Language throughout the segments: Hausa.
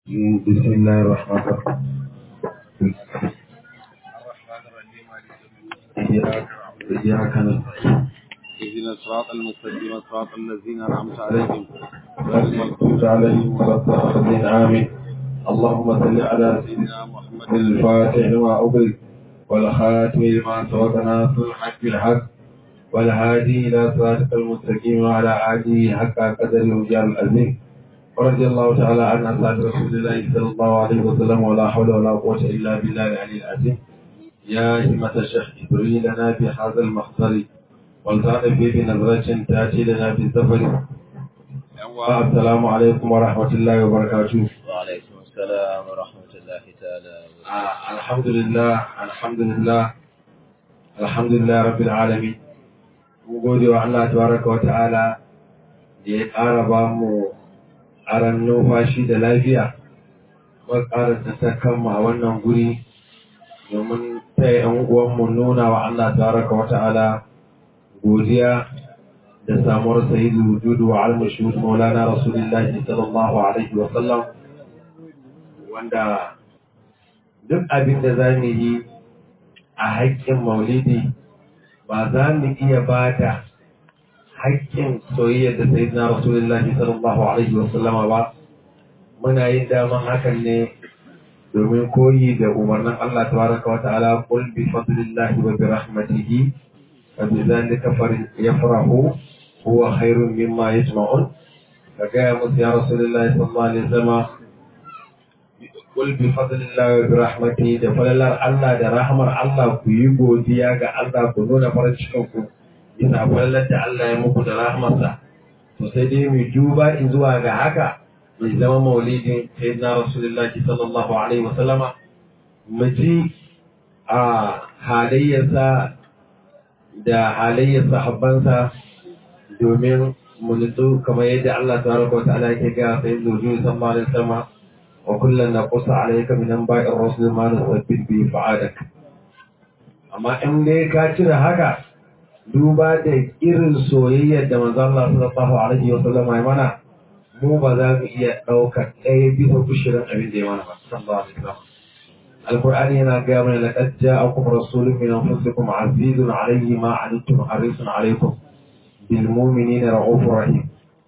بسم الله الرحمن الرحيم إياك إياك نستعين اهدنا الصراط المستقيم صراط الذين انعمت عليهم غير المغضوب عليهم ولا الضالين آمين اللهم صل على سيدنا سيدنا محمد الفاتح لما أغلق والخاتم لما سبق ناصر الحق بالحق والهادي إلى صراطك المستقيم وعلى آله حق قدر وجار العظيم ورضي الله تعالى عن أصحاب رسول الله صلى الله عليه وسلم ولا حول ولا قوة إلا بالله العلي العظيم يا همة الشيخ جبريل لنا في هذا المخصر والتعرف بنظرة تأتي لنا في السفر السلام عليكم ورحمة الله وبركاته وعليكم السلام ورحمة الله تعالى آه الحمد لله الحمد لله الحمد لله رب العالمين mu gode wa Allah tabaraka wa ta'ala da ya ƙara ba mu aran numfashi da lafiya kuma ƙara ta kanmu a wannan guri domin ta ‘yan uwanmu nuna wa Allah tabaraka wa ta'ala godiya da samuwar sayidu wujudu wa almushud maulana rasulullahi sallallahu alaihi wa sallam wanda duk abin da za mu yi a haƙƙin maulidi ba za mu iya ba da haƙƙin soyayya da sai na rasulullahi sallallahu alaihi wa sallama ba muna yin daman hakan ne domin koyi da umarnin Allah tabaraka wa ta'ala qul bi fadlillahi wa bi rahmatihi fa bi dhalika yafrahu huwa khairun mimma yajma'un ka gaya musu ya rasulullahi sallallahu alaihi wa sallama qul bi fadlillahi wa bi rahmatihi da falalar Allah da rahmar Allah ku yi godiya ga Allah ku nuna farin cikin ku bisa falalar da Allah ya muku da rahmarsa to sai dai mu duba in zuwa ga haka mai zama maulidin sayyidina rasulullahi sallallahu alaihi wasallama mu ji a halayyarsa da halayyar sahabbansa domin mu nutsu kamar yadda Allah tabaraka wa ta'ala yake ga sayyidina Nuhu sallallahu alaihi wasallama وكلا نقص عليك من انباء الرسل ما نثبت به فعادك amma in dai ka cire haka duba da irin soyayyar da manzon Allah sallallahu alaihi wa sallam ya mana mu ba za mu iya ɗaukar ɗaya bisa kushirin abin da ya mana ba sallallahu alaihi wa sallam alqur'ani yana ga mana laqad ja'akum rasulun min anfusikum azizun alayhi ma anittum harisun alaykum bil mu'minina ra'ufur rahim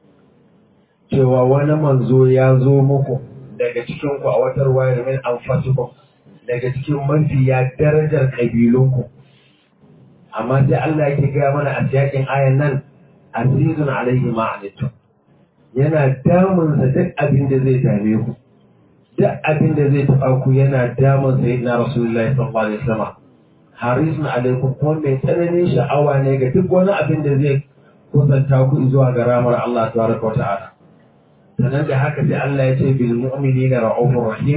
cewa wani manzo ya zo muku daga cikinku a watar wayar min anfasikum daga cikin mafiya darajar kabilunku amma sai Allah yake gaya mana a cikin ayan nan azizun alaihi ma anittum yana damun sa duk abin da zai dame ku duk abin da zai taba ku yana damun sa na rasulullahi sallallahu alaihi wasallam harisun alaikum kuma mai tsananin sha'awa ne ga duk wani abin da zai kusanta ku zuwa ga ramar Allah tabaraka wa ta'ala sannan da haka sai Allah ya ce bil mu'minina ra'ufur rahim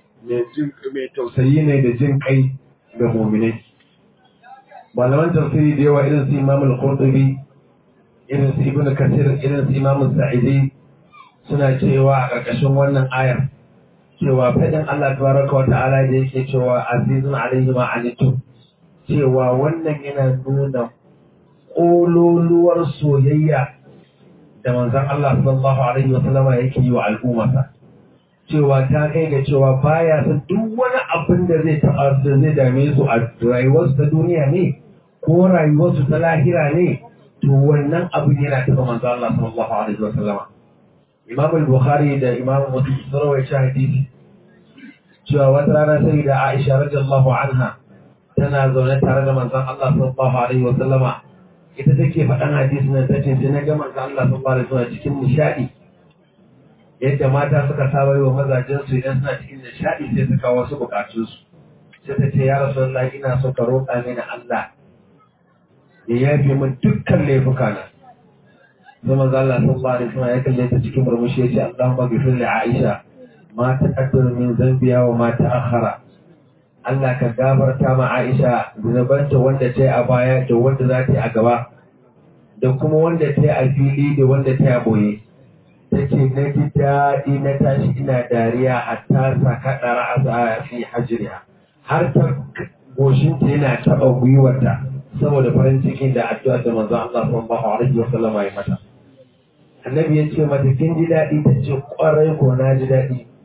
mai tausayi ne da jin kai ga mu'minai malaman tafsiri da yawa irin su Imam al-Qurtubi irin su Ibn Kathir irin su Imam Sa'idi suna cewa a ƙarƙashin wannan ayar cewa fadin Allah tabaraka wa ta'ala da yake cewa azizun alaihi ma anitum cewa wannan yana nuna ƙololuwar soyayya da manzon Allah sallallahu alaihi wa sallama yake yi wa al'ummarsa cewa ta kai ga cewa baya san duk wani abin da zai taɓa da zai dame su a rayuwarsu ta duniya ne ko rayuwarsu ta lahira ne to wannan abin yana taɓa manzon Allah sallallahu alaihi wa sallama Imam al-Bukhari da Imam Muslim sun rawaita hadisi cewa wata rana sai da Aisha radiyallahu anha tana zaune tare da manzon Allah sallallahu alaihi wa sallama ita take faɗan hadisi nan tace sai na ga manzo Allah sallallahu alaihi wasallam cikin nishadi yadda mata suka saba yi wa mazajen su idan suna cikin nishadi sai su kawo wasu bukatun su sai ta ce ya rasulullahi ina so ka roƙa mini Allah ya yafe min dukkan laifuka na sai manzo Allah sallallahu alaihi wasallam ya kalle ta cikin murmushi ya ce Allahumma ghfir li Aisha ma taqaddama min zambiya wa ma ta'akhkhara Allah ka gafarta ma Aisha zunubanta wanda ta yi a baya da wanda za ta yi a gaba da kuma wanda ta yi a fili da wanda ta yi a boye. Ta ce na ji daɗi na tashi ina dariya hatta saka ɗara a fi hajiriya. Har ta goshinta yana taɓa gwiwarta saboda farin cikin da addu'ar da manzon Allah sallallahu alaihi wa sallam ya mata. Annabi ya ce mata kin ji daɗi ta ce ƙwarai ko na ji daɗi.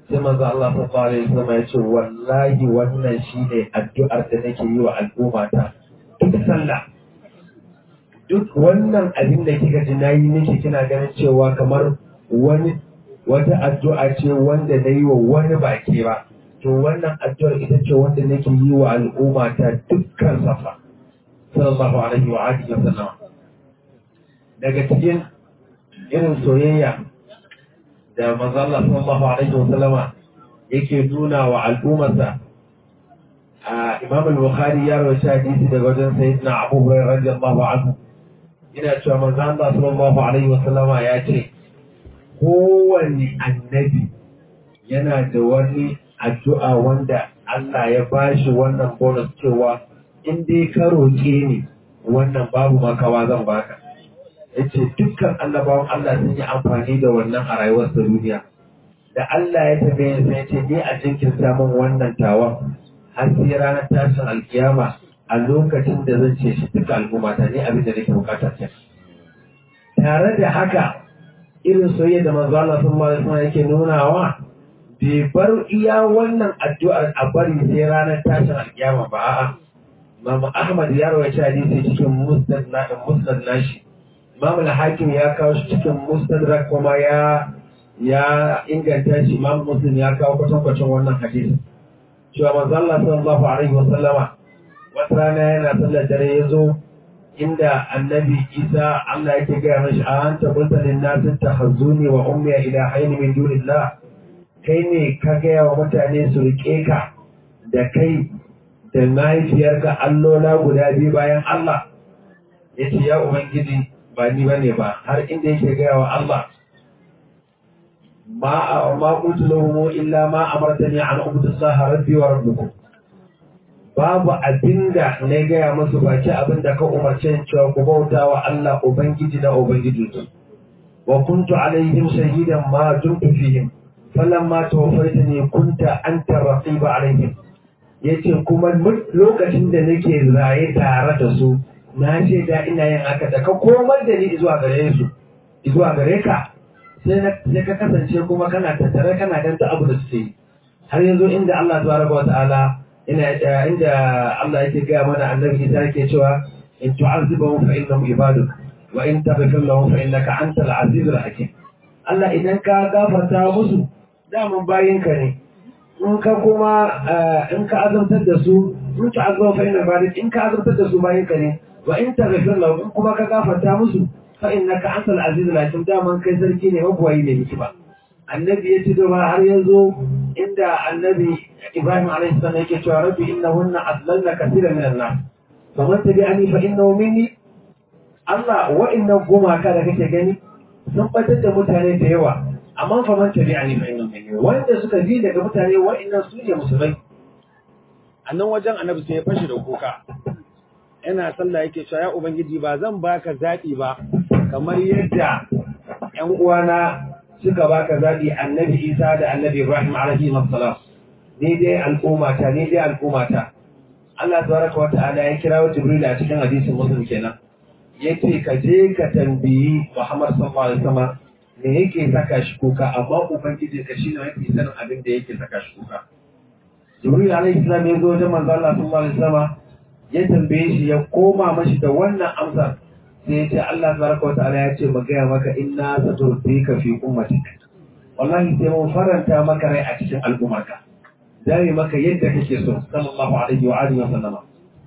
sai manzo Allah sallallahu alaihi wasallam ya ce wallahi wannan shine addu'ar da nake yi wa al'ummata duk sallah duk wannan abin da kika ji nayi miki kina ganin cewa kamar wani wata addu'a ce wanda na yi wa wani baki ba to wannan addu'ar ita ce wanda nake yi wa al'ummata dukkan safa sallallahu alaihi wa alihi wa sallam daga cikin irin soyayya da manzo Allah sallallahu alaihi wa sallama yake nuna wa al'ummarsa a Imam al-Bukhari ya rawaita hadisi daga wajen Sayyidina Abu Hurairah radiyallahu anhu ina cewa manzo Allah sallallahu alaihi wa sallama ya ce kowane annabi yana da wani addu'a wanda Allah ya bashi wannan bonus cewa in dai ka roƙe ni wannan babu makawa zan baka yace dukkan annabawan Allah sun yi amfani da wannan a rayuwar ta duniya da Allah ya tabe sai yace ni a jinkirta min wannan tawan har sai ranar tashin alkiyama a lokacin da zan ce shi duka al'umma ta ne abin da nake bukata ce tare da haka irin soyayya da manzo Allah sallallahu alaihi wasallam yake nunawa bai bar iya wannan addu'ar a bari sai ranar tashin alkiyama ba a'a Imam Ahmad ya rawaita hadisi cikin musnad na musnad nashi Imam al-Hakim ya kawo shi cikin mustadrak kuma ya ya inganta shi Imam Muslim ya kawo kwatankwacin wannan hadisi cewa manzo Allah sallallahu alaihi wasallama wata rana yana sallar dare ya zo inda annabi isa Allah yake gaya mashi a an tabbata lin nasin tahazzuni wa ummi ila hayni min dunillah kai ne ka gaya wa mutane su rike ka da kai da mahaifiyarka allola guda biyu bayan Allah yace ya ubangiji ba ni bane ba har inda yake gaya wa Allah ma ma qultu lahum illa ma amartani an ubudu Allah rabbi wa rabbukum babu abinda na gaya musu baki abinda ka umarce ni cewa ku bauta wa Allah Ubangiji na Ubangiji wa kuntu alaihim shahidan ma dumtu fihim falamma tawaffaytani kunta anta raqiba alaihim yace kuma lokacin da nake raye tare da su na ce da ina yin haka da ka komar da ni zuwa gare su zuwa gare ka sai ka kasance kuma kana tattare kana ganta abu da suke yi har yanzu inda Allah tabaraka wa ta'ala ina inda Allah yake gaya mana annabi Isa yake cewa in tu'azibahum fa innahum ibaduk wa in taghfir lahum fa innaka antal azizul hakim Allah idan ka gafarta musu daman bayinka ne in ka kuma in ka azabtar da su in tu'azibahum fa innahum ibaduk in ka azabtar da su bayinka ne wa in taghfir lahum in kuma ka gafarta musu fa innaka antal azizul hakim daman kai sarki ne mabuwayi ne miki ba annabi ya ci gaba har yanzu inda annabi Ibrahim alaihi salam yake cewa rabbi innahunna adlalna kaseeran minan nas faman tabi'ani fa innahu minni Allah wa'annan gumaka da kake gani sun batar da mutane da yawa amma faman tabi'ani fa innahu minni wanda suka bi daga mutane wa'annan su ne musulmai a nan wajen annabi sai ya fashi da kuka yana sallah yake cewa ya ubangiji ba zan baka zaɓi ba kamar yadda ƴan uwana suka baka zaɓi annabi Isa da annabi Ibrahim alaihi salam ni dai al'ummata ni dai al'ummata Allah tabaraka wa ta'ala ya kira wa Jibril a cikin hadisin Muslim kenan yace ka je ka tambayi Muhammad sallallahu alaihi wasallam me yake saka shi kuka amma ubangiji ka shine mafi sanin abin da yake saka shi kuka Jibril alaihi salam ya zo wajen manzo Allah sallallahu alaihi wasallam ya tambaye shi ya koma mashi da wannan amsar sai ya ce Allah tabaraka wa ta'ala ya ce mu gaya maka inna saturdika fi ummatik wallahi sai mun faranta maka rai a cikin al'ummarka dai maka yadda kake so sallallahu alaihi wa alihi wa sallama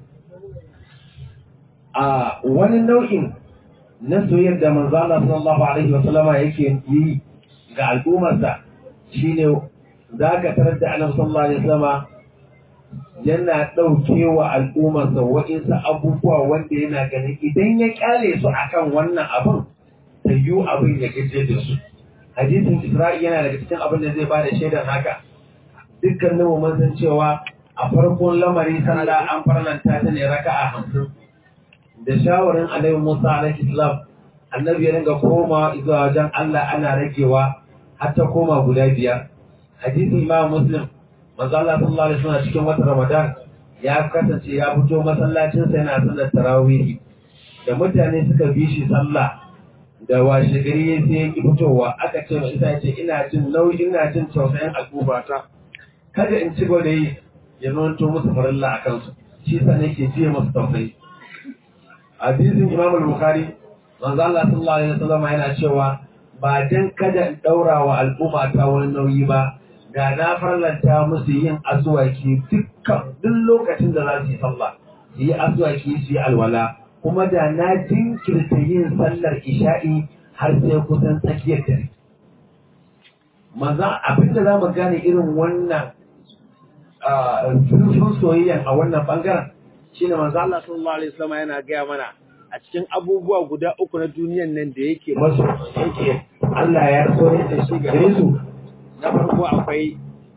a wani nau'in na soyayyar da manzo Allah sallallahu alaihi wa sallama yake yi ga al'ummarsa shine zaka tarar da Annabi sallallahu alaihi wa sallama yana ɗauke wa al'ummarsa wa'insu abubuwa wanda yana ganin idan ya kyale su akan wannan abin ta yi abin ya gaje da su hadisin isra'i yana daga cikin abin da zai ba da shaidar haka dukkanin mu mun san cewa a farkon lamari sallah an farlanta ta ne raka'a hamsin da shawarin annabi musa alaihi salam annabi ya dinga komawa zuwa wajen allah ana ragewa har ta koma guda biyar hadisin imam muslim manzo Allah sallallahu alaihi wasallam cikin watan Ramadan ya kasance ya fito masallacin sa yana sallar tarawih da mutane suka bi shi sallah da washe gari sai ya ki fitowa aka ce mai isa ce ina jin nauyi ina jin tausayin al'ummata kada in ci gaba da yi ya zanto musu farilla a kansu shi sa nake jiya musu tausayi hadisin imam al-bukhari manzo Allah sallallahu alaihi wasallam yana cewa ba dan kada in daura wa al'umma ta wani nauyi ba da na farlanta musu yin aswaki dukkan duk lokacin da za su yi sallah su yi aswaki su yi alwala kuma da na jinkirta yin sallar isha'i har sai kusan tsakiyar dare maza abinda za mu gane irin wannan zurfin soyayya a wannan bangaren shine manzo Allah sallallahu alaihi wasallam yana gaya mana a cikin abubuwa guda uku na duniyan nan da yake masu yake Allah ya so ne da shi gare su na farko akwai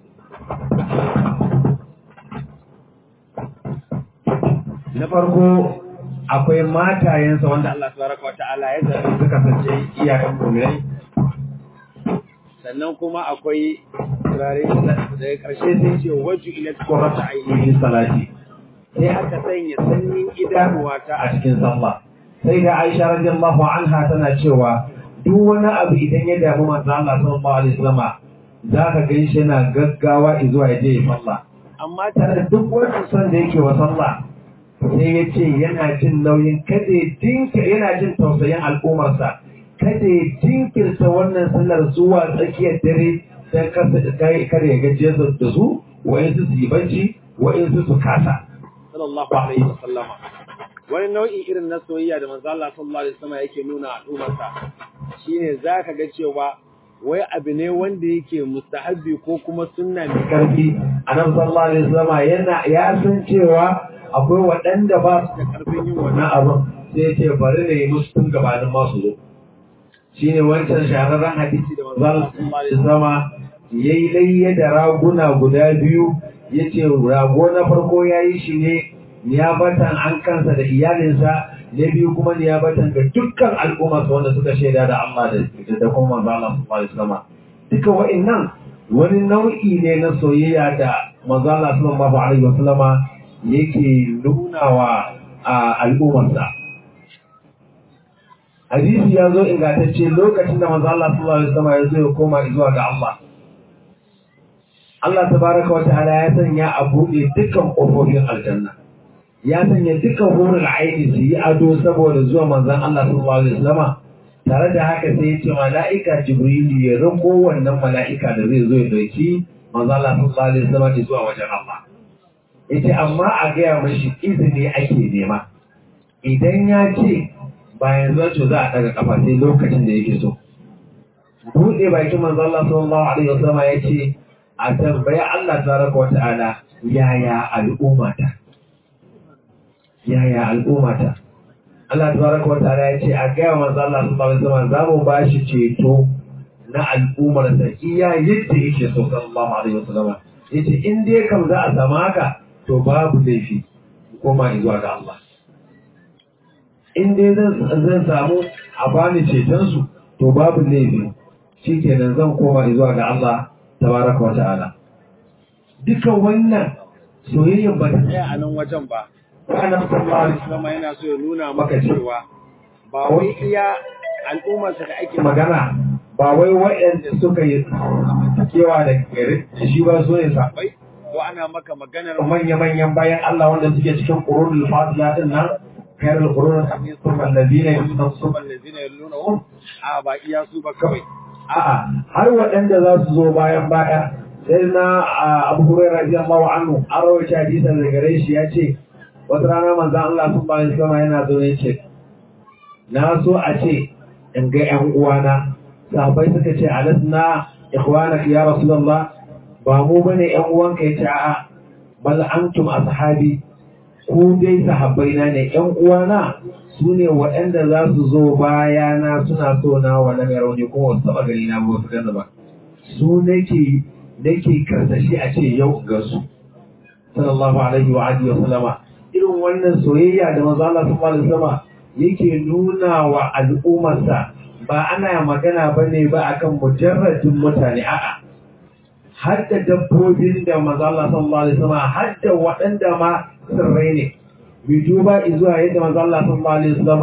na farko akwai matayensa wanda Allah Allah tabaraka wa ta'ala ya zabe suka kasance iyayen mu'minai sannan kuma akwai turare daga ƙarshe sai ce waju ila qurrata ayi ayyi salati sai aka sanya sanyin idanuwa ta a cikin sallah sai da Aisha radiyallahu anha tana cewa duk wani abu idan ya damu manzo Allah sallallahu alaihi wasallam zaka ganshi yana gaggawa zuwa ya je ya sallah amma tare da duk wani son da yake wa sallah sai ya ce yana jin nauyin kada ya dinka yana jin tausayin al'ummarsa kada ya jinkirta wannan sallar zuwa tsakiyar dare don kasa kai kada ya gajiye su da su wa'insu su yi bacci wa'insu su kasa sallallahu alaihi wasallam wani nau'i irin na soyayya da manzo Allah sallallahu alaihi wasallam yake nuna al'ummarsa shine zaka ga cewa wai abu ne wanda yake mustahabbi ko kuma sunna ne karfi annabi sallallahu alaihi wasallam yana ya san cewa akwai waɗanda ba su da karfin yin wannan wannan abin sai ya ce bari na yi musu tun gabanin masu zo shine wancan shahararren hadisi da manzo Allah sallallahu alaihi wasallam yayi layya da raguna guda biyu yace rago na farko yayi shi ne niyabatan an kansa da iyalinsa na biyu kuma niyabatan ga dukkan al'umma wanda suka shaida da Allah da da kuma manzo Allah sallallahu alaihi wasallam duka wa'annan wani nau'i ne na soyayya da manzo Allah sallallahu alaihi wasallama yake nuna wa al'ummarsa hadisi ya zo ingantacce lokacin da manzo Allah sallallahu alaihi wasallam ya zo ya koma zuwa ga Allah Allah tabaraka wata'ala ya sanya a buɗe dukkan ƙofofin aljanna ya sanya dukkan hurul aini su yi ado saboda zuwa manzon Allah sallallahu alaihi wasallam tare da haka sai ya ce mala'ika jibrilu ya rako wannan mala'ika da zai zo ya dauki manzon Allah sallallahu alaihi wasallam zuwa wajen Allah yace amma a gaya mashi izini ake nema idan ya ce bayan zato za a daga kafa sai lokacin da yake so buɗe bakin manzo Allah sallallahu alaihi wasallam ya ce a tambaya Allah tabaraka wa ta'ala yaya al'ummata yaya al'ummata Allah tabaraka wa ta'ala ya ce a gaya manzo Allah sallallahu alaihi wasallam za mu bashi ceto na al'ummar sa iya yadda yake so sallallahu alaihi wasallam yace in dai kam za a samu haka to babu laifi koma zuwa ga Allah in dai zan samu a bani cetonsu to babu laifi shi kenan zan koma zuwa ga Allah tabaraka wa ta'ala dukan wannan soyayyar ba ta tsaya a nan wajen ba ana sallallahu alaihi kuma yana so ya nuna Maka maka ce. cewa ba wai iya al'ummarsa da ake magana ba wai waɗanda suka yi kewa da gari da shi ba so ne sa bai ko ana maka maganar manya-manyan bayan Allah wanda suke cikin ƙurunul fatiha din nan kayar ƙurunul allazina yusufun suban lazina yallunahum a ba iya su ba kawai A'a, har waɗanda za su zo bayan baya, sai na Abu Hurairah radiyallahu anhu an rawaita hadisan da gare shi ya ce, wata rana manzon Allah sun bayan sama yana zo ne ce, na so a ce in ga ƴan uwana, sahabbai suka ce alasna ikhwanaka ya Rasulullah ba mu bane ƴan uwanka ya ce a'a bal antum ashabi ku dai sahabbaina ne ƴan uwana su ne waɗanda za su zo bayana suna so na wa na rauni kuma wasu taɓa gani na ba su gani ba su nake nake karsashi a ce yau ga su sallallahu alaihi wa alihi wa sallama irin wannan soyayya da manzo Allah sallallahu alaihi wa sallama yake nuna wa al'ummarsa ba ana magana bane ba akan mujarradin mutane a'a har da dabbobin da manzo Allah sallallahu alaihi wa sallama har da waɗanda ma sirrai ne mai duba zuwa yadda manzo Allah sallallahu alaihi wasallama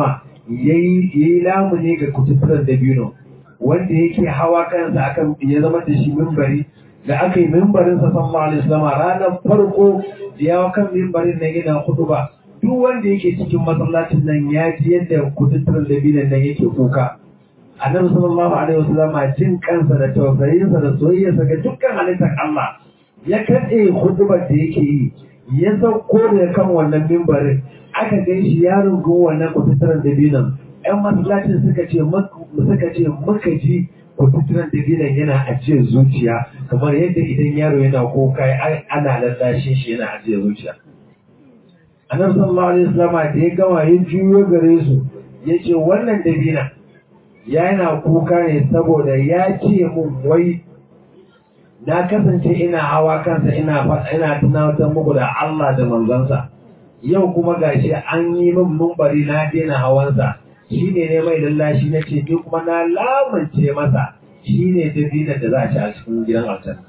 yayi yayi lamuni ga kututturan dabino wanda yake hawa kansa akan ya zama da shi mimbari da aka yi mimbarin sa sallallahu alaihi wasallam ranar farko da ya kan mimbarin nan yana ba. duk wanda yake cikin masallacin nan ya ji yadda kututturan dabinon nan yake kuka annabi sallallahu alaihi wasallam jin kansa da tausayinsa da soyayyarsa ga dukkan halittar Allah ya kaɗe hudubar da yake yi ya sauko da kan wannan mimbarin aka gan shi ya rungu wannan kututturan dabinon ‘yan masallacin suka ce suka ce muka ji kututturan dabinon yana ajiyar zuciya kamar yadda idan yaro yana kuka ana lallashin shi yana ajiyar zuciya annabi sallallahu alaihi wasallam da ya gama ya juyo gare su ya ce wannan dabina yana kuka ne saboda ya ce mun wai na kasance ina hawa kansa ina ina tunatar muku da Allah da manzansa yau kuma gashi an yi min mumbari na daina hawansa shine ne mai lallashi na ce ni kuma na lamance masa shine dabinan da za a ci a cikin gidan aljanna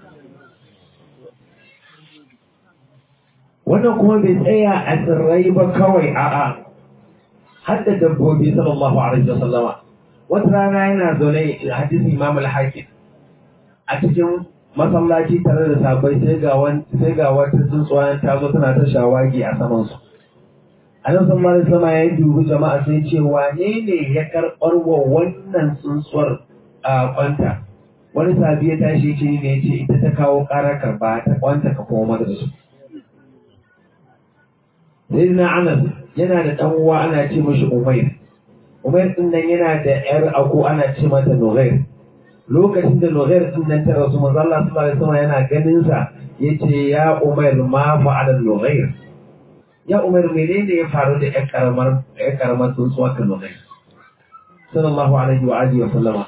wannan kuma bai tsaya a tsirrai ba kawai a'a har da dabbobi sallallahu alaihi wasallama wata rana yana zaune a hadisin imam al-hakim a cikin masallaci tare da sabai sai ga wani sai ga wata tsuntsuwa ta zo tana ta shawagi a saman su annabi sallallahu alaihi wasallam ya dubi jama'a sai ce wane ne ya karbar wa wannan tsuntsuwar a kwanta wani sabi ya tashi ce ne ya ce ita ta kawo karar karba ta kwanta ka koma da su sayyidina anas yana da dan uwa ana ce mashi umair umair din nan yana da yar ako ana ce mata nughair lokacin da nughair din nan ta rasu manzo Allah sallallahu alaihi wasallam yana ganin sa yace ya umair ma fa'ala nughair ya umair menene ya faru da yar karamar yar karamar tsuntsuwa ta nughair sallallahu alaihi wa alihi wa sallama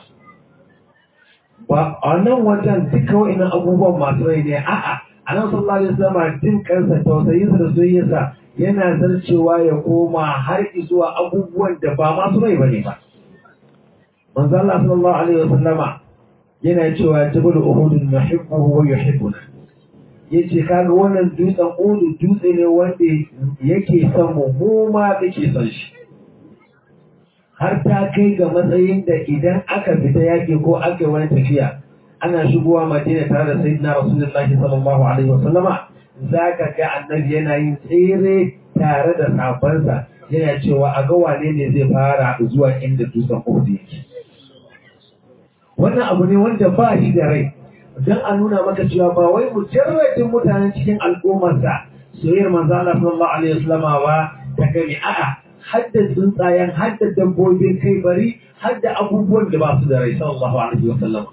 ba a nan wajen duka wa'annan abubuwan masu rai ne a'a a nan sallallahu alaihi wasallam jin kansa tausayinsa da soyayyarsa yana zarcewa ya koma har zuwa abubuwan da ba masu rai bane ba manzo Allah sallallahu alaihi wasallama yana cewa jabal uhud nuhibbuhu wa yuhibbuna yace kaga wannan dutsen uhud dutse ne wanda yake son mu mu ma yake son shi har ta kai ga matsayin da idan aka fita yaki ko aka yi wani tafiya ana shigowa madina tare da sayyidina rasulullahi sallallahu alaihi wasallama za ka ga annabi yana yin tsere tare da sabansa yana cewa a ga wane ne zai fara zuwa inda dutsen Uhud yake. Wannan abu ne wanda ba shi da rai, don a nuna maka cewa ba wai mujarradin mutanen cikin al'ummarsa soyayyar manzo Allah sallallahu alaihi wasallama ba ta gani a'a hadda tsuntsayen hadda dabbobin kai bari hadda abubuwan da ba su da rai sallallahu alaihi wasallama.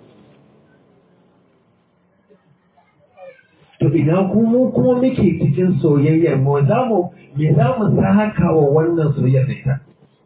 to ina kuma kuma muke cikin soyayyar mu za mu me za mu saka wa wannan soyayyar da ita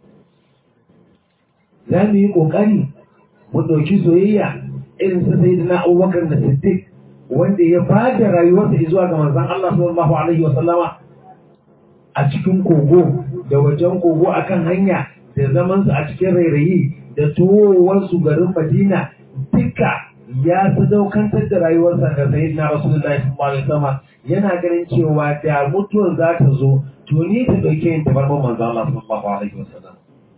za mu yi kokari mu ɗauki soyayya irin sa sayyidina Abubakar da Siddiq wanda ya bada rayuwarsa zuwa ga manzon Allah sallallahu alaihi wa sallama a cikin kogo da wajen kogo akan hanya da zaman su a cikin rairayi da tuwowar su garin Madina duka ya sadaukantar da rayuwarsa ga sayyidina Rasulullahi sallallahu alaihi wasallam yana ganin cewa da mutuwar za ta zo to ni ta dauke yin tabarman manzo Allah sallallahu alaihi wasallam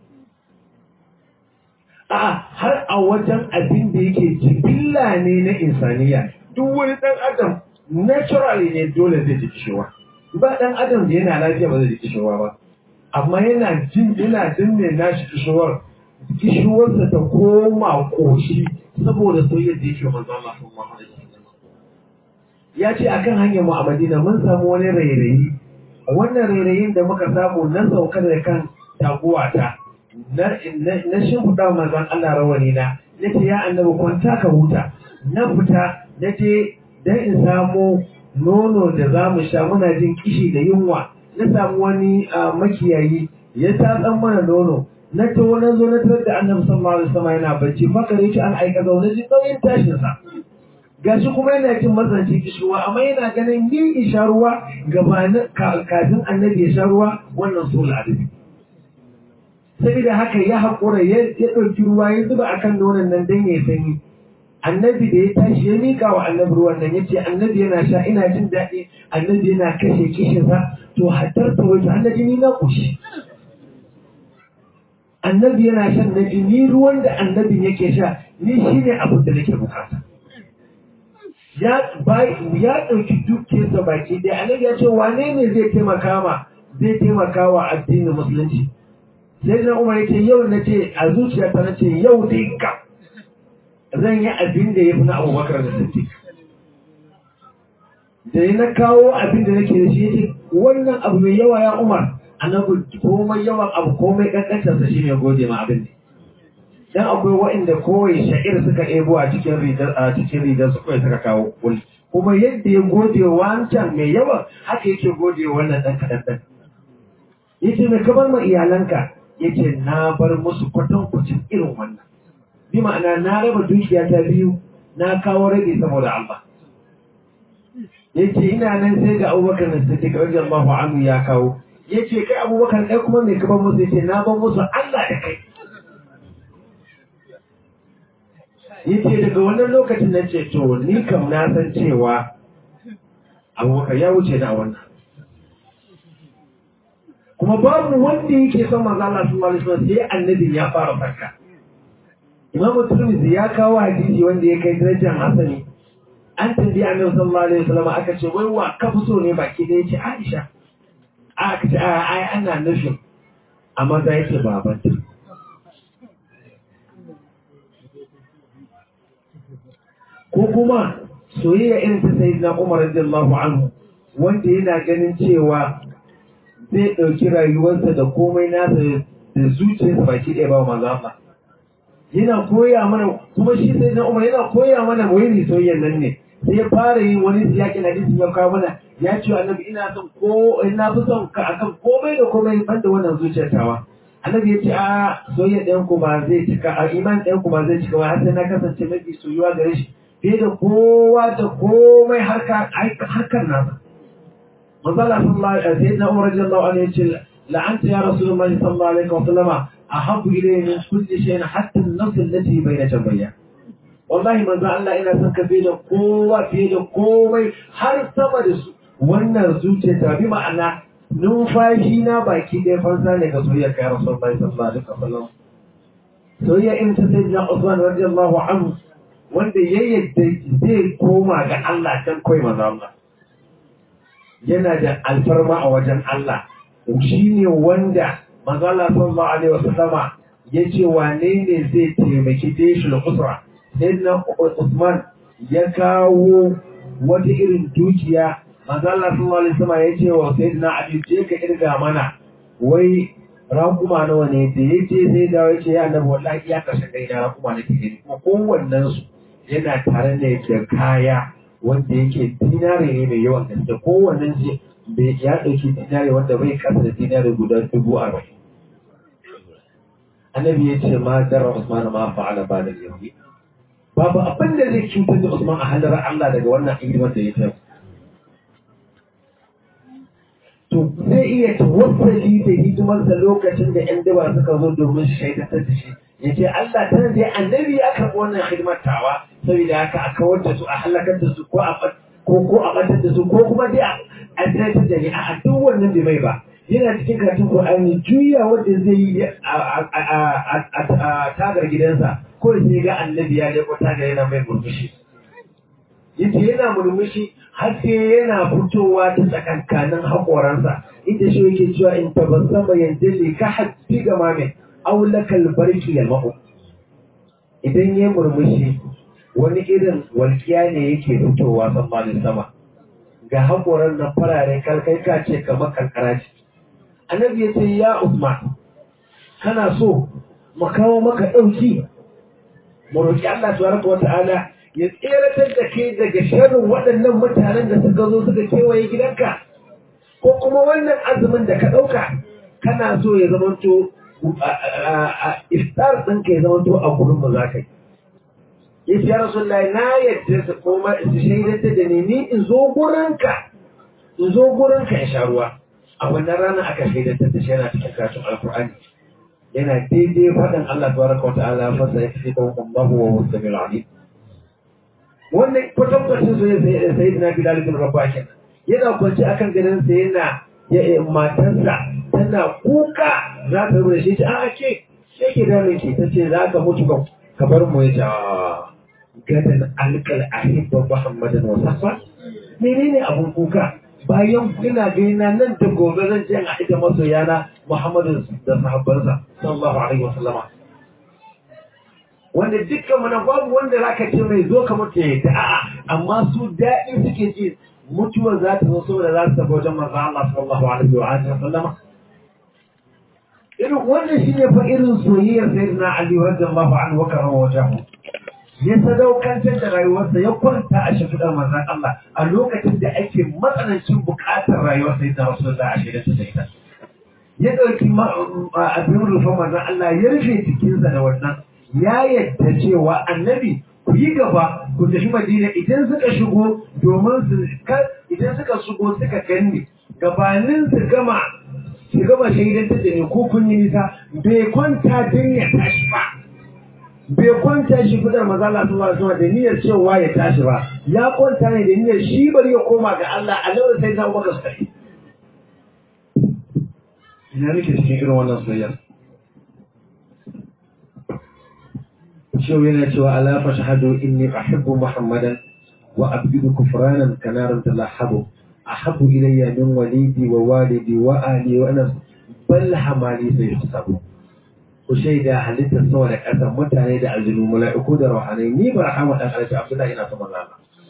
a har a wajen abin da yake jibilla ne na insaniya duk wani dan adam naturally ne dole zai ji kishewa ba dan adam da yana lafiya ba zai ji kishewa ba amma yana jin yana danne nashi kishewar kishewarsa ta koma koshi saboda soyayyar da yake manzo Allah sallallahu alaihi wasallam ya ce akan hanyar mu a Madina mun samu wani rairayi wannan rairayin da muka samu na sauka da kan taguwata na na shimfiɗa manzon Allah rawani na nace ya annabi kwanta ka huta na fita nace dan in samu nono da za mu sha muna jin kishi da yunwa na samu wani makiyayi ya tatsan mana nono na ta wani zo na tarar da annabi sallallahu alaihi wasallam yana bacci fakare shi an aika zaune ji nauyin tashin sa gashi kuma yana jin matsanci kishuwa amma yana ganin yin isha ruwa gabanin kafin annabi ya sha ruwa wannan sul adabi saboda haka ya haƙura ya ɗauki ruwa ya zuba akan nonon nan dan ya sanyi annabi da ya tashi ya mika wa annabi ruwan nan yace annabi yana sha ina jin daɗi annabi yana kashe kishinsa to hatar ta wajen annabi ni na kushi annabi yana shan nabi ni ruwan da annabin yake sha ni shine abin da nake bukata ya bai ya dauki dukiyarsa baki dai annabi ya ce wane ne zai taimaka ma zai taimaka wa addinin musulunci sai na umar yake yau na ce a zuciyarta na ce yau dai ka zan yi abin da ya fi na abubakar da siddiq da ya na kawo abin da nake da shi yace wannan abu mai yawa ya umar annabi komai yawan abu komai kankantarsa shi ne gode ma abin ne dan akwai waɗanda kowai sha'ir suka ɗebo a cikin rigar a cikin rigar su kawai suka kawo kul kuma yadda ya gode wa wancan mai yawan haka yake gode wa wannan ɗan kaɗan ɗan yace mai kabar ma iyalanka yace na bar musu kwatankwacin irin wannan bi ma'ana na raba dukiya ta biyu na kawo rage saboda Allah yace ina nan sai ga Abubakar da Siddiq radiyallahu anhu ya kawo yace kai Abubakar kai kuma me kabar musu yace na bar musu Allah da kai yace daga wannan lokacin na ce to ni kam na san cewa Abubakar ya wuce da wannan kuma babu wanda yake son manzo Allah sallallahu alaihi wasallam sai annabin ya fara farka Imam Tirmidhi ya kawo hadisi wanda ya kai darajar hasani an tambayi Annabi sallallahu alaihi wasallam aka ce wai wa ka fi so ne baki da yace Aisha aka ce ai ana nufin amma da yake babanta ko kuma soyayya irin ta sayyidina Umar radiyallahu anhu wanda yana ganin cewa zai ɗauki rayuwarsa da komai nasa da zuciyarsa baki ɗaya ba manzo Allah yana koya mana kuma shi sai na Umar yana koya mana wani soyayyan nan ne sai ya fara yin wani siyaki na hadisi ya kawo mana ya ce annabi ina son ko ina fi son ka akan komai da komai ban da wannan zuciyar tawa annabi ya ce a soyayya ɗayan ku ba zai cika a iman ɗayan ku ba zai cika ba har sai na kasance mafi soyuwa gare shi fiye da kowa da komai harkar nasa manzala sallallahu alaihi sayyidina Umar radiyallahu anhu yace la'anta ya rasulullahi sallallahu alaihi wa sallama ahabbu ilayhi min kulli shay'in hatta an-nafs allati bayna jambayya wallahi manzo Allah ina son ka fiye da kowa fiye da komai har sama da su wannan zuciya ta bi ma'ana numfashi na baki ɗaya fansa ne ga soyayya kai rasulullahi sallallahu alaihi wa sallam soyayya in ta sayyidina Usman radiyallahu anhu wanda ya yadda zai koma ga Allah dan koyi manzo Allah yana da alfarma a wajen Allah shi ne wanda manzala sallallahu alaihi wasallama ya ce wane ne zai taimaki deshul usra sayyidina Usman ya kawo wata irin dukiya manzala sallallahu alaihi wasallama ya ce wa sayyidina Ali je ka irga mana wai rakuma nawa ne da ya ce sai da ya ce ya annabi wallahi ya kashe kai na rakuma nake gani kuma kowannen su yana tare ne da kaya wanda yake dinare ne mai yawan gaske kowannen shi bai ya ɗauki dinare wanda bai kasa da dinare guda dubu arba'in annabi ya ce ma dara usman ma fa'ala ba da yau babu abin da zai cutar da usman a halarar allah daga wannan hidimar da ya ta to zai iya tawassali da hidimarsa lokacin da yan daba suka zo domin shaidatar da shi ya ce Allah tana da annabi ya karɓi wannan hidimar tawa saboda haka a kawar da su a halakar da su ko a ko ko a batar da su ko kuma dai a tsaitar da ni a duk wannan bai mai ba yana cikin karatun Qur'ani juya wanda zai yi a tagar gidansa ko sai ga annabi ya leko tagar yana mai murmushi yace yana murmushi har sai yana fitowa ta tsakankanin haƙoransa inda shi yake cewa in tabassama yanzu ka haddi gama mai aulakal barki ya mahu idan ya murmushi wani irin walƙiya ne yake fitowa tsammanin sama ga haƙoran na farare kalkai ka ce kamar kankara ce annabi ya ce ya usman kana so mu kawo maka ɗauki mu roƙi Allah tabaraka wa ta'ala ya tseratar da kai daga sharrin waɗannan mutanen da suka zo suka kewaye gidanka ko kuma wannan azumin da ka ɗauka kana so ya zamanto iftar ɗinka ya zama to a gurin mu za ka yi. Ya ce, Ya Rasulullah, na yadda su koma su shaidata da ni, ni in zo gurinka, in zo gurinka in sha ruwa. A wannan rana aka shaidata da shi yana cikin karatun Alkur'ani. Yana daidai faɗin Allah tabaraka wa ta'ala fasa ya fi ɗan Allahu wa wasu mai ra'ani. Wannan kwatankwacin su ya sayi na Bilal bin Rabah kenan. Yana kwanci akan ganinsa yana ya matarsa tana kuka za ta rubuta shi ta a ke yake da mai ke ta ce za ka mutu ka ka bar mu ya ce gadan alkal ahibba muhammadan wa sahba menene abun kuka bayan ina gaina nan da gobe zan je a ita masoyana muhammadu da sahabbansa sallallahu alaihi wa sallama wanda dukkan mana babu wanda zaka ce mai zo ka mutu ya a'a amma su daɗi suke ji mutuwar za ta zo saboda za su tafi wajen manzo Allah sallallahu alaihi wa alihi wa sallama irin wannan shine fa irin soyayyar sayyidina Ali radiyallahu anhu wa karama wajahu ya sadaukantar da rayuwarsa ya kwanta a shimfiɗar manzon Allah a lokacin da ake matsanancin buƙatar rayuwar sayyidina Rasulullah a shirin ta ita ya ɗauki abin rufe manzon Allah ya rufe jikinsa da wannan ya yadda cewa annabi ku yi gaba ku tafi madina idan suka shigo domin su idan suka shigo suka ganni gabanin su gama su gama shaidantar da ni ko kun yi nisa bai kwanta don ya tashi ba bai kwanta shi fidar maza Allah sallallahu alaihi wasallam da niyyar cewa ya tashi ba ya kwanta ne da niyyar shi bari ya koma ga Allah a nan sai ta maka sai ina nake cikin irin wannan soyayya شو ينتوى ألا فاشهدوا إني أحب محمدا وأبغض كفرانا كنار تلاحب أحب إلي من وليدي ووالدي وأهلي وأنا بل حمالي سيحسب وشيدا حلت الصور أسا متعني دا أجل ملائكو دا روحاني ني برحمة أخلت عبد الله إنا ثم الله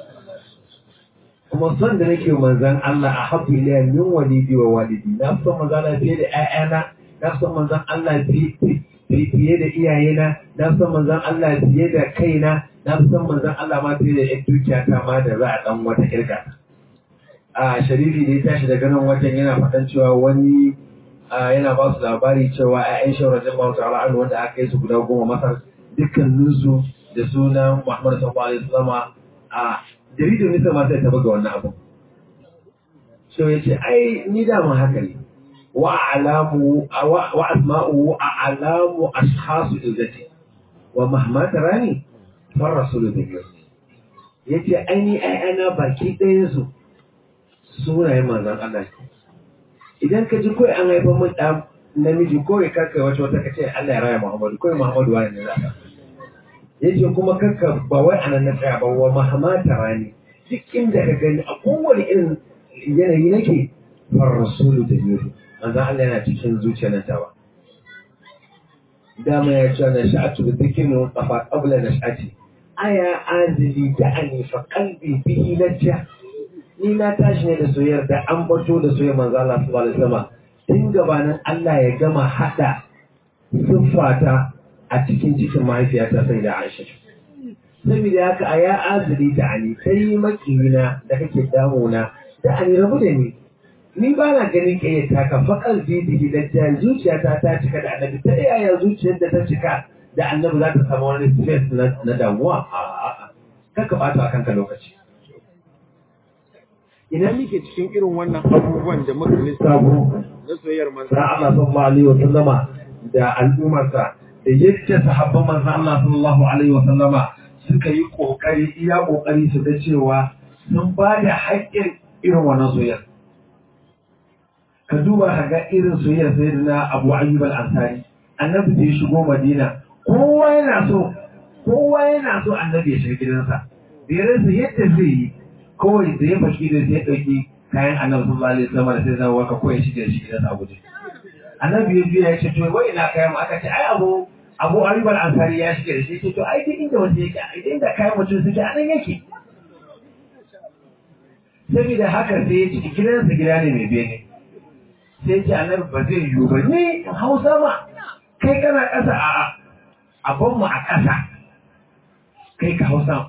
kuma son da nake manzan Allah a habu iliya min walidi wa walidi na fi son manzan Allah fiye da ƴaƴana na fi son manzan Allah fiye da iyayena na fi son manzan Allah fiye da kaina na fi son manzan Allah ma fiye da ƴan dukiya ta ma da za a dan wata kirka a sharifi da ya tashi daga nan wajen yana faɗan cewa wani yana ba su labari cewa ƴaƴan shawara jama'a ta'ala an wanda aka yi su guda goma masar dukkaninsu da sunan Muhammad sallallahu alaihi wasallam a jaridar nisa ma sai ta buga wannan abu so ya ce ai ni dama haka ne wa alamu wa asma'u a alamu ashhasu izzati wa mahma tarani far rasulu bihi yace ai ni ai ana baki ɗayan su sunayen manzon Allah idan ka ji kawai an haifar mun ɗan namiji kawai karkai wata wata kace Allah ya raya Muhammadu kawai Muhammadu wani ne za ka yace kuma kanka ba wai anan na tsaya ba wa mahamata rani duk inda ka gani a kowane irin yanayi nake far rasulu da yuri manzo Allah yana cikin zuciyar nan tawa dama ya ce na sha'atu bi dhikrin qafa qabla nash'ati aya azili da'ani fa qalbi bihi najja ni na tashi ne da soyayyar da an bato da soyayyar manzo Allah sallallahu alaihi wasallam tun gabanin Allah ya gama hada siffata a cikin cikin mahaifiyata sai da Aisha. Saboda haka a ya azuri da ani kai makiyina da kake damuna da ani rabu da ni. Ni ba na ganin ƙayyata ka faƙar bidihi da ta zuciyata ta cika da annabi ta yaya zuciyar da ta cika da annabi za ta samu wani stress na damuwa a kaka ɓata a kanka lokaci. Ina muke cikin irin wannan abubuwan da muka lissafo na soyayyar manzo Allah sallallahu alaihi wa sallama da al'ummarsa da yadda sahabban manzon Allah sallallahu alaihi wa sallama suka yi kokari iya kokari su ga cewa sun ba da haƙƙin irin wannan soyayya ka duba ka ga irin soyayyar sayyidina Abu Ayyub al-Ansari annabi da ya shigo Madina kowa yana so kowa yana so annabi ya shiga gidansa da ya rasa yadda zai yi kawai da ya fashi da ya ɗauki kayan annabi sallallahu alaihi wasallam da sai zama ka koyi shi da shi gidansa a guje annabi ya biya ya ce to wai ina kayan mu aka ce ai abu abu ayyub al-ansari ya shige da shi ce to ai duk inda wanda yake ai inda kayan mutum suke a nan yake saboda haka sai ya ci gidansa gida ne mai bene sai ce annabi ba zai yiwu ba ni hausa ma kai kana ƙasa a abin mu a ƙasa kai ka hausa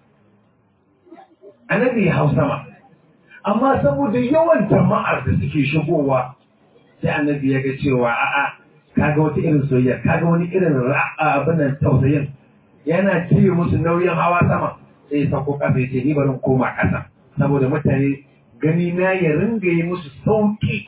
annabi ya hausa ma amma saboda yawan jama'ar da suke shigowa sai annabi ya ga cewa a'a kaga wata irin soyayya kaga wani irin abin nan tausayin yana cire musu nauyin hawa sama sai ya sauko kasa ya ce ni bari koma kasa saboda mutane gani na ya ringa yi musu sauki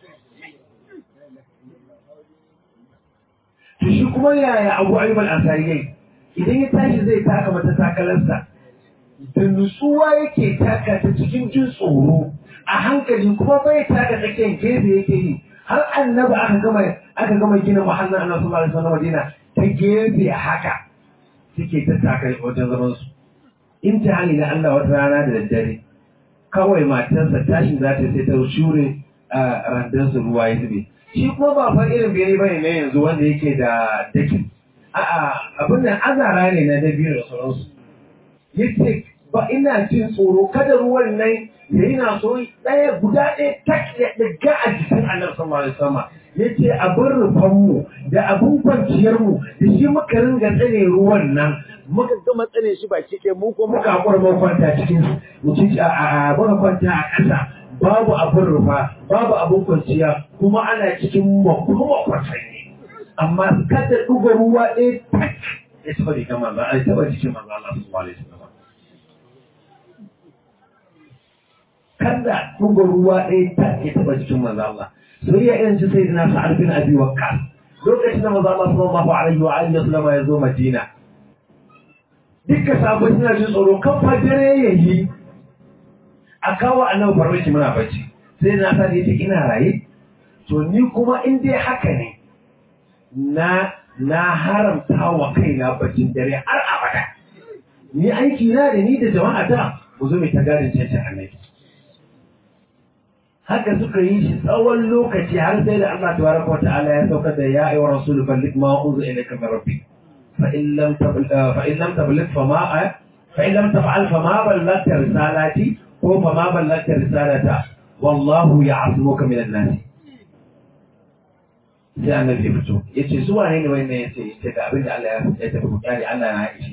to shi kuma yaya abu ayyuban ansari yayi idan ya tashi zai taka mata takalarsa da nutsuwa yake taka ta cikin jin tsoro a hankali kuma bai taka tsakiyar gefe yake yi har annabi aka gama aka gama gina muhallin annabi sallallahu alaihi wasallam Madina ta gefe haka suke tattaka wajen zaman su imtihani na Allah wata rana da daddare kawai matarsa tashin za ta sai ta shure randan su ruwa ya zube shi kuma ba fa irin bene bane na yanzu wanda yake da daki a'a abin nan azara ne na dabi'u da sauransu yace ba ina jin tsoro kada ruwan nan ya yi na so ɗaya guda ɗaya tak ya ɗaga a jikin annabi sallallahu alaihi wasallam yace abin rufan mu da abin kwanciyar mu da shi muka ringa tsane ruwan nan muka gama tsane shi baki ɗaya mu ko muka hakura mu kwanta cikin mu ci a a muka kwanta a ƙasa babu abin rufa babu abin kwanciya kuma ana cikin makuma kwatanni amma kada ɗuga ruwa ɗaya tak ya taɓa jikin manzo a taɓa jikin manzo Allah sallallahu alaihi wasallam kada ɗuga ruwa ɗaya tak ya taɓa jikin manzo Allah soyayya irin ta sai na sa'ad bin abi waqqas lokacin da manzo Allah sallallahu alaihi wa alihi wasallam ya zo Madina dukkan sahabbai suna jin tsoro kan fajire yayi a kawo annabi farmaki muna bacci sai na sa yace ina raye to ni kuma in dai haka ne na na haramta wa kaina baccin dare har abada ni aiki na da ni da jama'a ta mu zo mai ta gadin cancan annabi haka suka yi shi tsawon lokaci har sai da Allah tabaraka wata'ala ya saukar da ya ayyuhar rasul balligh ma unzila ilayka min rabbik fa in lam fa in lam tabligh fa ma fa in lam taf'al fa ma ballaghta risalati ko fa ma ballaghta risalata wallahu ya'zimuka min an-nas sai annabi ya fito yace su wane ne wannan yace yace ga abin da Allah ya tafi kiyari Allah na yi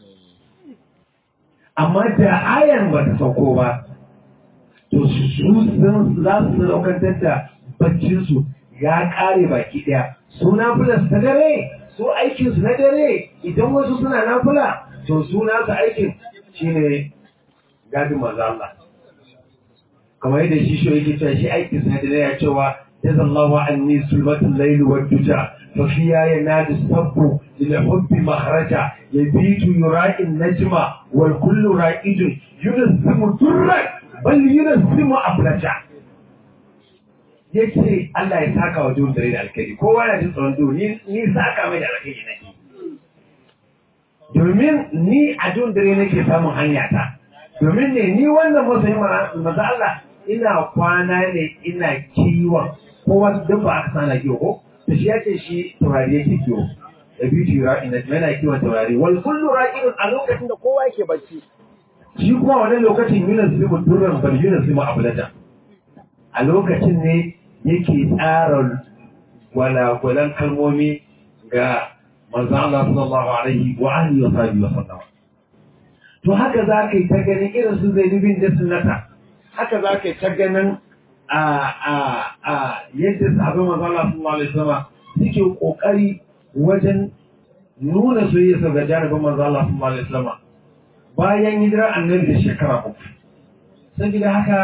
amma da ayan ba ta sauko ba to su sun za su sadaukantar da baccinsu ya kare baki daya su nafilas ta dare su aikinsu na dare idan wasu suna nafila to su nasu aikin shine gadin maza Allah kamar yadda shi shi yake cewa shi aikinsu na dare ya cewa jazallahu anni sulmatul layli wad duja fa fiya yanadu sabbu lil hubbi makhraja yabitu yura'i najma wal kullu ra'idun yunzimu turran bal yunzimu aflaja yace Allah ya saka wa duhun dare da alkhairi kowa yana jin tsoron duhu ni ni saka mai da alkhairi nake domin ni a duhun dare nake samun hanya ta domin ne ni wannan masoyin maza Allah ina kwana ne ina kiwon kowa duk ba aka sana kiwo ko to shi yace shi taurari yake kiwo da biyu ra'in da yana kiwon taurari wal kullu ra'in a lokacin da kowa yake bacci shi kuma wannan lokacin yunan su mu durran bal yunan su mu abulata a lokacin ne yake tsara gwalagwalan kalmomi ga manzo Allah sallallahu alaihi wa alihi wa sahbihi wa sallam to haka za ka yi ta ganin irin su zainubin da sunnata haka za ka yi ta ganin a a a yadda sahabban manzo Allah sallallahu alaihi wasallam suke kokari wajen nuna soyayya ga jarabin manzo Allah sallallahu alaihi wasallam bayan hijirar annabi da shekara uku saboda haka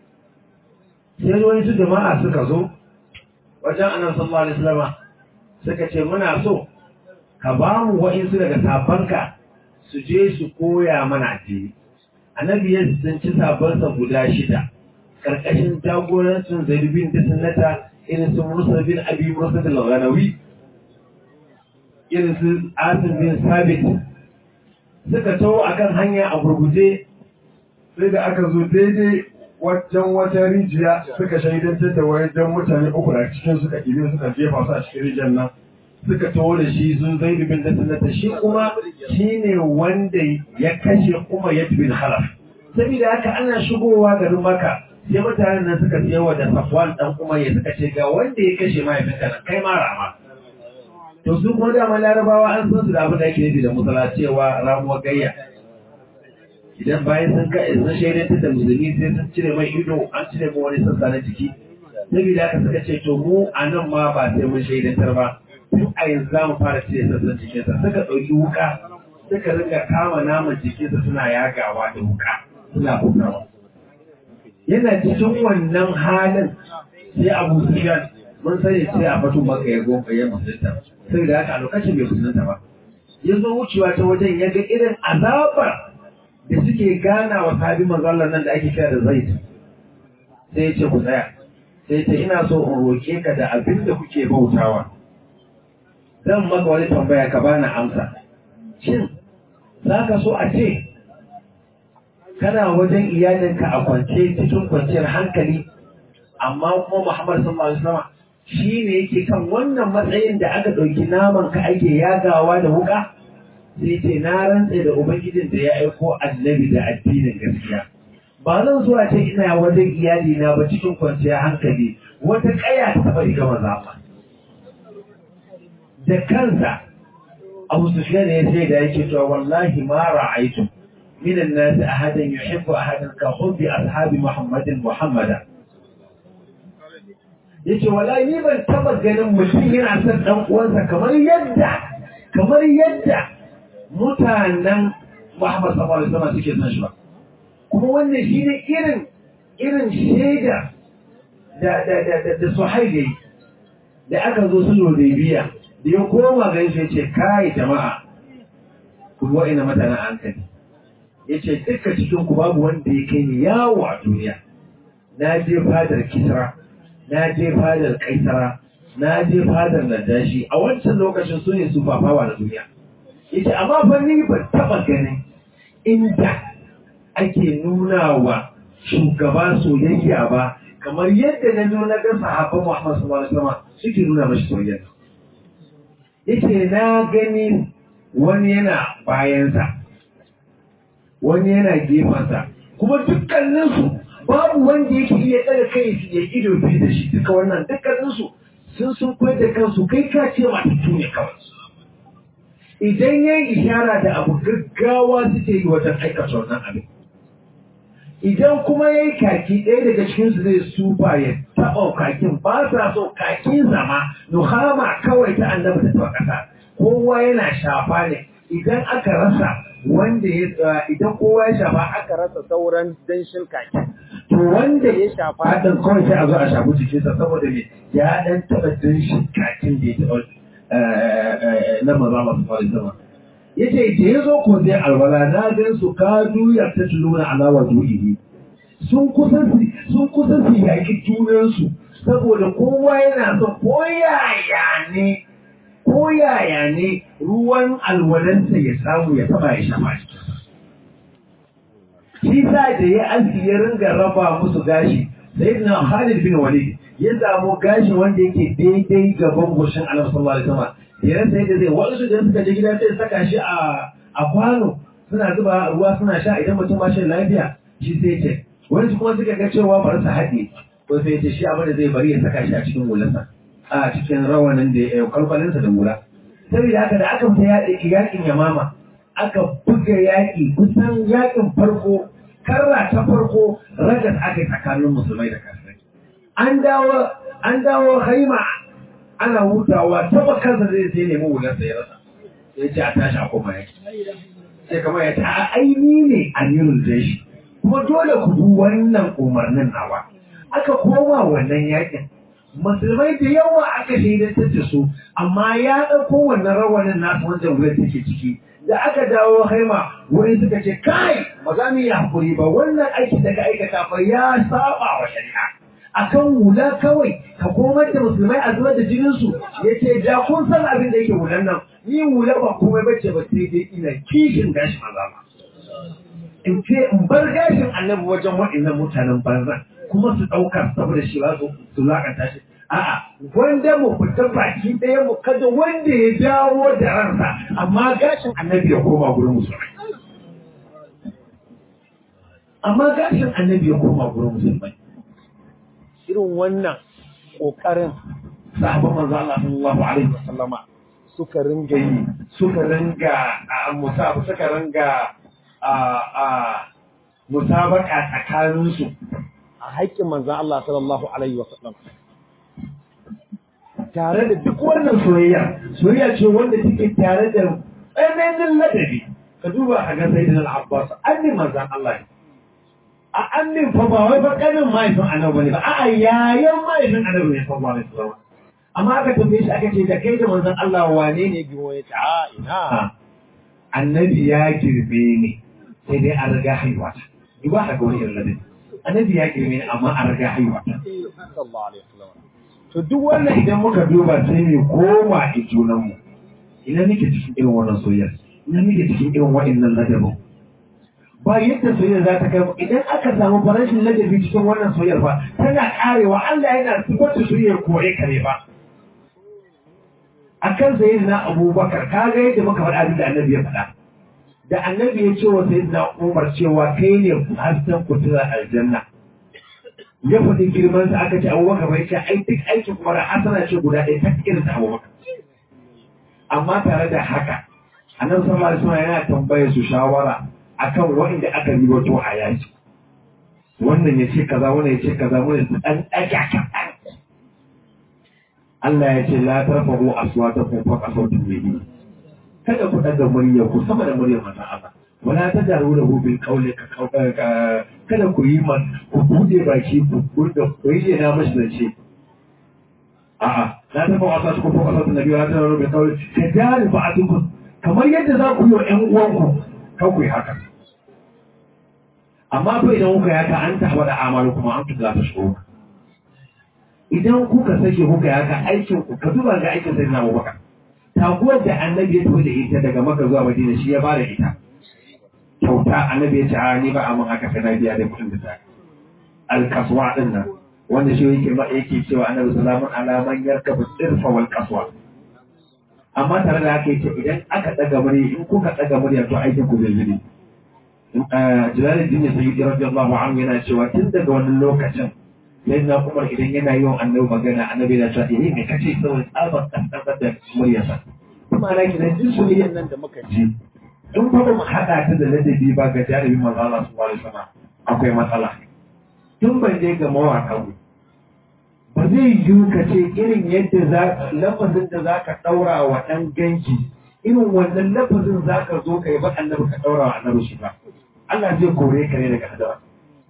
sai wani su jama'a suka zo wajen annabi sallallahu alaihi wasallam suka ce muna so ka ba mu wa'insu daga sabanka su je su koya mana addini annabi ya tsinci sabansa guda shida karkashin jagorancin zaid bin da sunnata irin su musa bin abi musa da lawanawi irin su asim bin sabit suka taho akan hanya a gurguje sai da aka zo daidai wajen wata rijiya suka shaidantar da wajen mutane uku a cikin suka ɗibe suka jefa su a cikin rijiyar nan suka taho da shi sun zai rubin da sunnata shi kuma shi ne wanda ya kashe kuma ya bin halaf saboda haka ana shigowa garin maka sai mutanen nan suka yawa da safwan dan kuma ya suka ce ga wanda ya kashe mahaifinka nan kai ma rama to su kuma dama larabawa an san su da abin da ake nufi da musala cewa ramuwar gayya idan bayan sun ka sun shaidantar da musulmi sai sun cire mai ido an cire mai wani sassa na jiki saboda haka suka ce to mu a nan ma ba sai mun shaidantar ba tun a yanzu za mu fara cire sassan jikinsa suka ɗauki wuka suka ringa kama naman jikinsa suna yagawa da wuka suna bugawa yana cikin wannan halin sai abu sufyan mun sani sai a fatu maka ya gonka ya musulunta saboda haka a lokacin bai musulunta ba ya zo wucewa ta wajen ya ga irin azabar da suke gana wa sabi manzallar nan da ake kira da zaid sai ya ce ku tsaya sai ce ina so in roke ka da abin da kuke bautawa zan maka wani tambaya ka bani amsa shin za ka so a ce kana wajen iyalinka a kwance cikin kwanciyar hankali amma kuma Muhammad sallallahu alaihi wasallam shi ne yake kan wannan matsayin da aka ɗauki naman ka ake yagawa da wuka sai ce na rantse da ubangijin da ya aiko annabi da addinin gaskiya ba zan zuwa ce ina wajen iyali na ba cikin kwanciyar hankali wata kaya ta taɓa riga maza ba da kansa Abu Sufyan ya ce da yake cewa wallahi ma ra'aytu min an-nas ahadan yuhibbu ahadan ka hubbi ashabi Muhammadin Muhammada yace wallahi ni ban taba ganin mutum yana son dan uwansa kamar yadda kamar yadda mutanen Muhammad sallallahu alaihi wasallam suke son shi ba kuma wannan shine irin irin shaida da da da da, da Suhaili da aka zo su Hudaybiya da ya koma gari sai ce kai jama'a ku wa ina mutanen hankali yace dukkan cikin ku babu wanda ya kai ni yawo a duniya na je fadar Kisra na je fadar Kaisara na je fadar Najashi a wancan lokacin su ne su fafawa na duniya yace amma fa ni ban taba ganin inda ake nuna wa shugaba soyayya ba kamar yadda na nuna ga sahabban Muhammad sallallahu alaihi wasallam suke nuna mashi soyayya yace na gani wani yana bayansa wani yana gefensa kuma dukkaninsu babu wanda yake iya ɗaga kai su ya ido biyu da shi duka wannan dukkaninsu sun sun koyar da kansu kai ka ce matattu ne kawai idan ya yi ishara da abu gaggawa suke yi wajen aikata wannan abin idan kuma ya yi kaki ɗaya daga cikinsu zai sufa ya taɓa kakin ba sa so kakin zama nuhama kawai ta annabi ta taɓa ƙasa kowa yana shafa ne idan aka rasa wanda ya idan kowa ya shafa aka rasa sauran danshin kaki to wanda ya shafa ɗin kawai sai a zo a shafi jikinsa saboda me ya ɗan taɓa danshin kakin da ya taɓa na maza masu fari sama ya ce da ya zo ko zai alwala na gan su ka duya ta tuluna alawa du'ihi sun kusa sun kusa su yaƙi junansu saboda kowa yana son ko yaya ne ko yaya ne ruwan alwalansa ya samu ya taba ya shafa shi sa da ya aski ya ringa raba musu gashi sai na Khalid bin Walid ya samu gashi wanda yake daidai gaban goshin Annabi sallallahu alaihi wasallam ya rasa yadda zai wasu da suka je gida sai saka shi a a kwano suna zuba ruwa suna sha idan mutum ba shi lafiya shi sai ce wani kuma suka ga cewa bari su haɗe ko sai ce shi abin da zai bari ya saka shi a cikin hulansa a cikin rawanin da ya kwalkwalinsa da hula saboda haka da aka fita yaƙin yamama aka buga yaƙi kusan yaƙin farko karra ta farko ragas aka yi tsakanin musulmai da kafirai an dawo an dawo haima ana hutawa taba kansa zai sai nemi wulansa ya rasa sai ce a tashi a koma yaki sai kamar ya ta aini ne amirul jeshi kuma dole ku bi wannan umarnin nawa aka koma wannan yakin musulmai da yawa aka shaidantar da su amma ya ɗauko wannan rawanin nasu wanda wurin take ciki da aka dawo haima wani suka ce kai ba za mu yi hakuri ba wannan aiki daga aikata fa ya saba wa shari'a akan hula kawai ka komar da musulmai a zubar da jininsu ya ce da kun san abin da yake hulan nan ni hula ba komai bace ba sai dai ina kishin gashin maza ba in ce in bar gashin annabi wajen waɗannan mutanen banza kuma su ɗauka saboda shi ba su lakanta shi a'a wanda mu fita baki ɗaya mu kada wanda ya dawo da ransa amma gashin annabi ya koma gurin musulmai amma gashin annabi ya koma gurin musulmai irin wannan ƙoƙarin sahabban manzo Allah sallallahu alaihi wasallama suka ringa yi suka ringa a musabu suka ringa a a musabaka tsakanin su a haƙƙin manzo Allah sallallahu alaihi wasallam tare da duk wannan soyayya soyayya ce wanda take tare da tsananin ladabi ka duba a ga sayyidina al-Abbas annin manzo Allah ne a annin fa ba wai fa kanin mahaifin annabi ne ba a'a yayan mahaifin annabi ne sallallahu alaihi wasallam amma aka tambaye shi aka ce da kai da manzon Allah wane ne giwo ya ce a ina annabi ya girbe ni sai dai an riga haihuwa ta duba ga wani irin ladabi annabi ya girbe ni amma an riga haihuwa ta sallallahu alaihi wasallam to duk wannan idan muka duba sai mu koma a junanmu ina nake cikin irin wannan soyayya ina nake cikin irin wa'annan ladabin ba yadda soyayya za ta kai mu idan aka samu farashin ladabi cikin wannan soyayyar ba tana karewa Allah yana sifanta soyayyar kore kare ba akan sayyidina Abubakar kaga yadda muka faɗa abin da Annabi ya faɗa da Annabi ya ce wa sayyidina Umar cewa kai ne hasken kutura aljanna ya faɗi girman sa aka ce Abubakar bai ce ai duk aikin kuma hasana ce guda ɗaya ta irin ta Abubakar amma tare da haka Annabi sallallahu alaihi wasallam yana tambayar su shawara akan wanda aka yi wato a yaki wannan ya ce kaza wannan ya ce kaza wannan ya dan ɗaga kaɗan Allah ya ce la tarfa'u aswatakum fawqa sawti nabi kada ku daga murya ku sama da muryar manzon Allah wala tajaru lahu bil qawli ka kada ku yi man ku bude baki ku kurda ku yi na mashi da ce a'a la tarfa'u aswatakum fawqa sawti nabi wala tajaru bil qawli kadari ba'atukum kamar yadda za ku yi wa ƴan uwanku kan ku yi haka amma fa idan kuka yaka an taɓa da amalu kuma an tuza ta shi idan kuka sake kuka yaka aikin ku ka duba ga aikin sai na Abubakar taguwar da annabi ya tafi da ita daga Makka zuwa Madina shi ya bada ita kyauta annabi ya ce a ni ba a mun haka sai na biya da kuɗin da ta al-kaswa din nan wanda shi yake ma yake cewa annabi sallallahu alaihi wasallam man yarkabu sirfa wal kaswa amma tare da haka yace idan aka daga murya in kuka daga murya to aikin ku zai yi ne Jalaluddin Sayyidi radiyallahu anhu yana cewa tun daga wannan lokacin sai na Umar idan yana yi wa annabi magana annabi yana cewa eh me kace saboda tsabar kankan da muryarsa kuma na kina jin soyayyan nan da muka ji in fa ba mu hada ta da ladabi ba ga jarumi manzo Allah subhanahu alaihi wasallam akwai matsala tun ban je ga mawaka mu ba zai yiwu ka ce irin yadda za lafazin da za ka ɗaura wa ɗan ganki irin wannan lafazin za ka zo ka yi ba annabi ka ɗaura wa annabi shi ba Allah zai kore ka ne daga hadara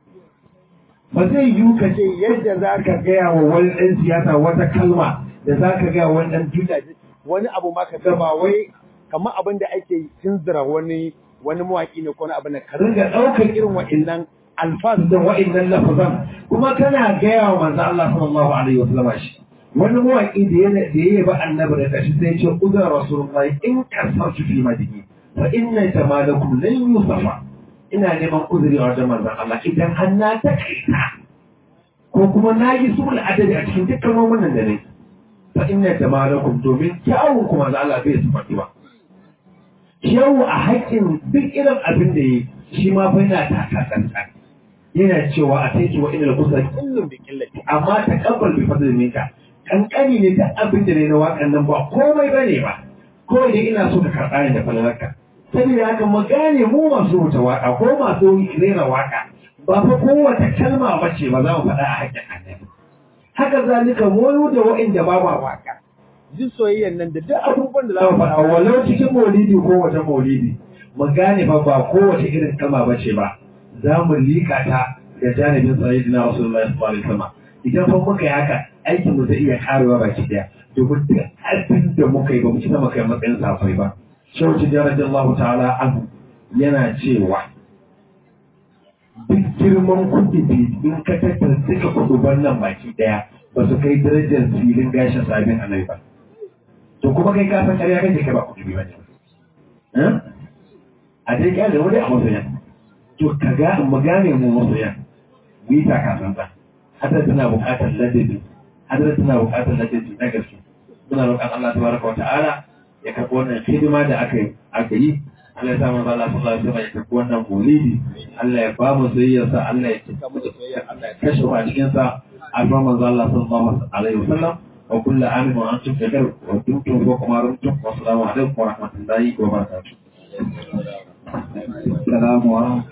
ba zai yiwu ka ce yadda za ka gaya wa wani ɗan siyasa wata kalma da za ka gaya wa wani ɗan duniya wani abu ma ka gaba wai kamar abin da ake tunzura wani wani mawaƙi ne ko wani abin da ka ringa ɗaukar irin wa'innan alfaz da wa'innan lafazan kuma kana gaya wa manzo Allah sallallahu alaihi wasallam shi wani mawaƙi da ya da ya ba annabi da kashi sai ce uzra rasulullahi in kasartu fi madini fa inna jamalakum lan yusafa ina neman uzuri a wajen manzon Allah idan har na takaita ko kuma na yi sul adabi a cikin dukkan noman da ne fa inna jamalakum domin kyawun kuma manzon Allah bai su faɗi ba kyawu a haƙƙin duk irin abin da yi shi ma fa yana taka tsantsan yana cewa a taiki wa inal kusa kullum da killati amma ta kabbal bi fadl minka kankani ne ta abin da ne na wakan nan ba komai bane ba kawai dai ina so ka karɓa ni da falalarka saboda haka mu gane mu masu rubuta waka ko masu rera waka ba fa kowace kalma ba ce ba za mu faɗa a haƙƙin annabi haka zalika mu da wa'inda ba ma waka jin soyayyan nan da duk abubuwan da za za mu mu faɗa faɗa walau cikin maulidi ko wata maulidi mu gane fa ba kowace irin kalma ba ce ba za mu liƙa ta da janibin sayyidina rasulullahi sallallahu alaihi wasallam idan fa muka yi haka aikin mu zai iya karewa baki daya domin duk abin da muka yi ba mu ci na muka yi matsayin safai ba shehu tijjani radiyallahu ta'ala anhu yana cewa duk girman kudi in ka tattara duka kuduban nan baki daya ba su kai darajar filin gashin sabin annabi ba to kuma kai ka san ƙarya kake kai ba kudi ba ne a dai kyale wani a masoyan to ka ga mu gane mu masoyan mu yi takasan ba hadar tana buƙatar ladabi hadar tana buƙatar ladabi na gaske muna roƙon Allah tabaraka wa ta'ala ya karɓi wannan hidima da aka yi aka yi Allah ya sa manzo Allah sallallahu alaihi wasallam ya karɓi wannan maulidi Allah ya ba mu soyayyarsa Allah ya cika mu da soyayyar Allah ya kashe mu a cikin sa alfa manzo Allah sallallahu alaihi wasallam wa kullu amin wa antum bi khair wa kuntum wa kuma rumtum wa assalamu alaikum wa rahmatullahi wa barakatuh Assalamu alaikum.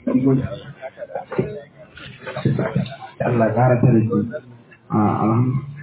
Allah ya kara tare shi. Ah, alhamdulillah.